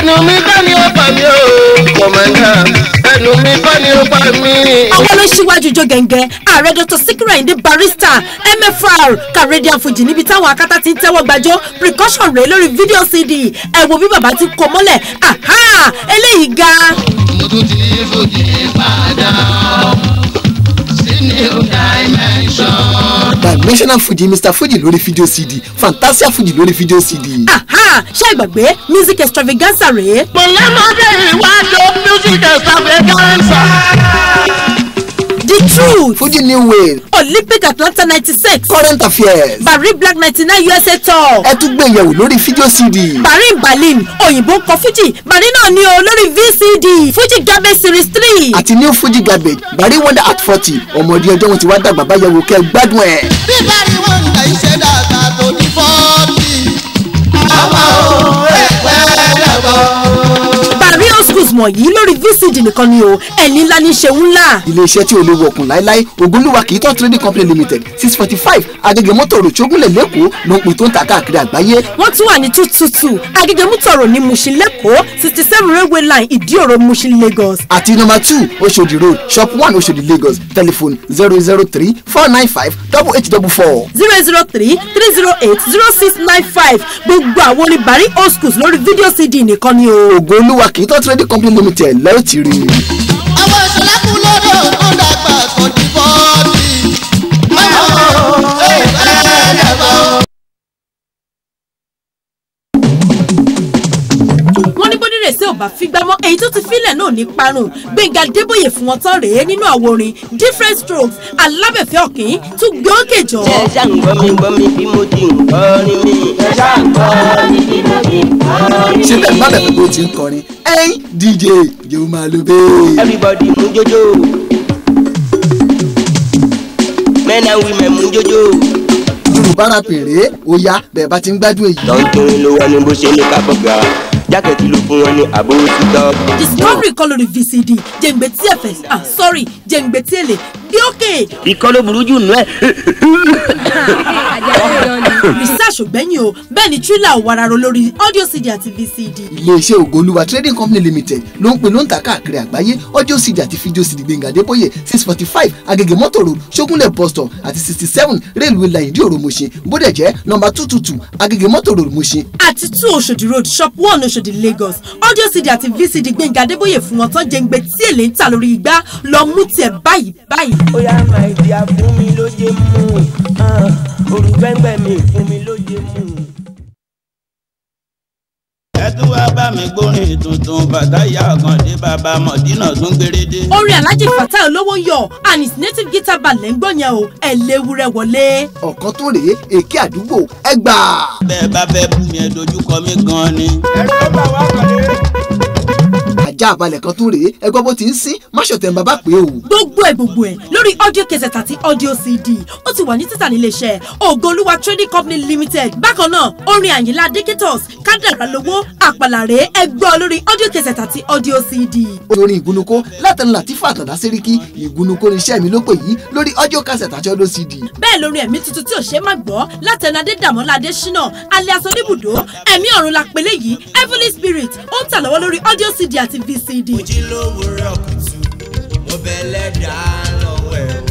ẹnu mi kọ́ ni ó pa mí o kọ̀mọ̀dà ẹnu mi kọ́ ni ó pa mí. àwọn ló ṣíwájú ijó gẹ̀ǹgẹ̀ ààrẹ dr sikiru ayinde barrister mfr kàrédíà fújì níbi táwọn akátá ti ń tẹ́wọ́ gbàjọ́ precaution rèé lórí fídíò cd ẹ wo bí bàbá ti kó mọ́lẹ̀ aha eléyìí ga. mo tún ti fòjì padà sí new dimension. dimensional fuji mr fuji lórí fídíò cd fantasia fuji lórí fídíò cd. aha ṣé ìgbàgbé music extravaganza rèé. mo lọ́mọdé ìwájú music extravaganza. the truth fuji new wave olympic atlanta ninety six current affairs. bari black ninety nine usa tour ẹ tún gbé yẹ̀wò lórí fídíò cd. bari berlin òyìnbó kọ fuji bari náà ni o lórí vcd fuji gabe series three. àti new fuji garbage bari wonder at forty ọmọdé ọjọ́ wọn ti wá dàgbà báyẹ̀wò kẹ́ gbádùn ẹ̀. bíbá ni wọ́n ń da iṣẹ́ dàgbà tó ní fọ́ọ̀tì. ọmọ o ẹgbẹ́ dàgbọ́. bari old schools wọ̀nyí lórí vcd nìkan ni o ẹni ńlá ní ṣeun ńlá. iléeṣẹ́ tí ò lè wọ̀kùn láéláé ògúnlùwà kì í tán trading company limited six forty five agege mọ́tò rò ṣógúnlẹ̀ lẹ́kọ̀ọ́ ló ń pin tó ń ta káàkiri àgbáyé. wọ́n tún wà ní two two two agege mutoro ní mushin lẹ́kọ̀ọ́ sixty seven railway line ìdíòrò mushin lagos. àti nọmba two oṣòdì road shop one oṣòdì lagos telephone zero zero three four nine five double eight double four. zero zero three three zero eight zero six nine five gbogbo àwọn orin bari old schools lórí fídíò cd nìkan ni o. ògúnlùwà kì í tán trading company limited lẹ́yìn tí rí i. àwọn ìṣẹ̀lẹ̀kùn lóde òkun dàgbà tó ní fọ́ọ̀tì. ọmọ o ẹgbẹ́ dàgbọ́. wọ́n ní bódìrè sí ọba fígbámọ́ èyí tó ti fílẹ̀ náà ní parun gbẹ̀ngà débòye fún wọn tán rèé nínú àwo orin different strokes alábẹ̀fẹ́ ọ̀kìn tún gbé òkè jọ. ẹ ṣáà ń gbọ́ mi gbọ́ mi bí mo ti ń kọrin mi. ẹ ṣáà ń gbọ́ mi bí mo ti ń kọrin ṣé bẹ́ẹ̀ má bẹ̀rẹ̀ bó ti ń kọrin ẹ̀yìn dj jẹ́ máa lo bẹ́ẹ̀. everybody mú jójó. men and women mú jójó. yorùbá rap rèé ó yá bẹ́ẹ̀ bá ti ń gbádùn èyí. lọ́ńtòrin ló wà ní bó ṣe ní kábọ̀gà jákèjì ló fún wọn ní àbúrò títọ́. discovery kọ́ lórí vcd jẹ̀ǹgbẹ̀ tí ẹ̀fẹ̀ ah sorry jẹ̀ǹgbẹ̀ tí èlé gbé òkè ikọ́ ló burú jù nù ẹ̀. research ògbẹ́yìn o bẹ́ẹ̀ ni thriller ò wararo lórí audio cd àti vcd. iléeṣẹ́ ògolúwa trading company limited ló ń pè ló ń ta káàkiri àgbáyé audio cd àti fídíò cd gbẹ̀ngà débóyè six forty five agege mọ́tò road ṣógúnlẹ̀ bus stop àti sixty seven railway line ìdí òrò mọ̀ṣin bódẹ̀ jẹ́ nọmba two two two agege mọ́tò road mọ̀ṣin. àti two oṣòdì road shop one oṣòdì lagos audio cd àti vcd gbẹ̀ngà adébóyè fún wọn tán jẹ̀ǹgbẹ̀ tí èlé ń tà lórí igbá lọ mú tiẹ̀ báyìí báyìí. ó yá máa di àfún mi lóye mú olùgbẹ́ngbẹ́ mi fún mi lóye mú. ẹ tún wá bá mi gbórin tuntun bàtà ìyá ọ̀gàndé bàbá mọ̀dínà tún gbérédé. orin alhaji fatai olówó yọ and his native guitar band lẹ́ ń gbọ́ yẹn o ẹ̀ léwúrẹ́ wọlé. ọ̀kan tó rèé èké àdúgbò ẹgbà. bẹ́ẹ̀ bá fẹ́ bú mi ẹ dojúkọ mi gan ni. ajá àbálẹ̀ kan tó rèé ẹgbọ́n bó ti ń sín máṣọ̀tẹ̀ ń bàbá pé o. gbogbo ẹ̀ gbogbo ẹ̀ lórí audio cassette àti audio cd ó ti wà ní títà níléeṣẹ́ ògolúwa trading company limited bákan náà orin àyìnlá adékítọ̀s kádàrá lówó àpàlàrè ẹgbọ́ lórí audio cassette àti audio cd. orin ìgúnnukó látẹnu làtífà àtàndá sẹ́ríkì ìgúnnukó ní iṣẹ́ mi ló pè yí lórí audio cassette àti audio cd. bẹ́ẹ̀ lórin ẹ̀mí tuntun tí ò ṣe é má gbọ́ látẹnu adédàmọ́lá adésínà alias oníbùdó ẹ̀mí ọ̀run la pèlè yìí heavenly spirit ó ń tà lọ́wọ́ lórí audio cd àti vcd. jí lówùúrọ̀ kùtù mo bẹ̀lẹ̀ dá lọ́wọ́ ẹ̀